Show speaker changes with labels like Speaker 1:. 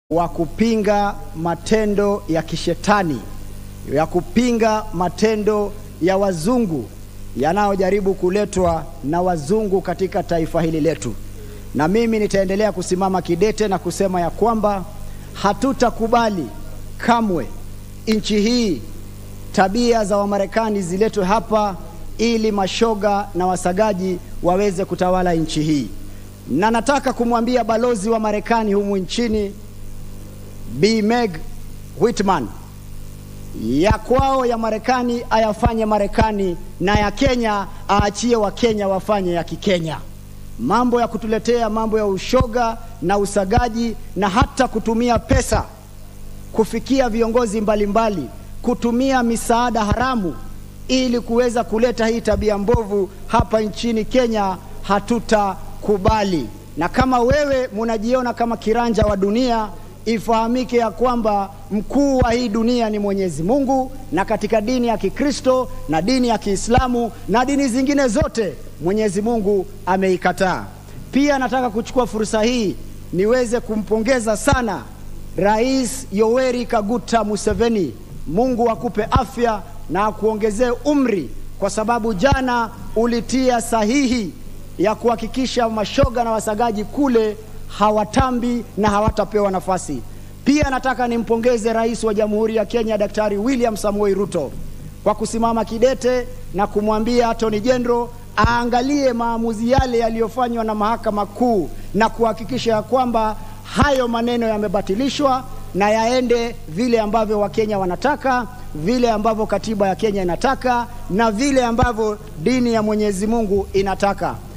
Speaker 1: wa kupinga matendo ya kishetani, ya kupinga matendo ya wazungu yanayojaribu kuletwa na wazungu katika taifa hili letu. Na mimi nitaendelea kusimama kidete na kusema ya kwamba hatutakubali kamwe nchi hii tabia za Wamarekani ziletwe hapa ili mashoga na wasagaji waweze kutawala nchi hii. Na nataka kumwambia balozi wa Marekani humu nchini Bi Meg Whitman ya kwao ya Marekani ayafanye Marekani na ya Kenya aachie Wakenya wafanye ya Kikenya. Mambo ya kutuletea mambo ya ushoga na usagaji na hata kutumia pesa kufikia viongozi mbalimbali mbali, kutumia misaada haramu ili kuweza kuleta hii tabia mbovu hapa nchini Kenya hatutakubali. Na kama wewe munajiona kama kiranja wa dunia, ifahamike ya kwamba mkuu wa hii dunia ni Mwenyezi Mungu, na katika dini ya Kikristo na dini ya Kiislamu na dini zingine zote Mwenyezi Mungu ameikataa. Pia nataka kuchukua fursa hii niweze kumpongeza sana Rais Yoweri Kaguta Museveni. Mungu akupe afya na akuongezee umri, kwa sababu jana ulitia sahihi ya kuhakikisha mashoga na wasagaji kule hawatambi na hawatapewa nafasi. Pia nataka nimpongeze Rais wa Jamhuri ya Kenya Daktari William Samoei Ruto kwa kusimama kidete na kumwambia Attorney General aangalie maamuzi yale yaliyofanywa na Mahakama Kuu na kuhakikisha ya kwamba hayo maneno yamebatilishwa na yaende vile ambavyo Wakenya wanataka, vile ambavyo katiba ya Kenya inataka na vile ambavyo dini ya Mwenyezi Mungu inataka.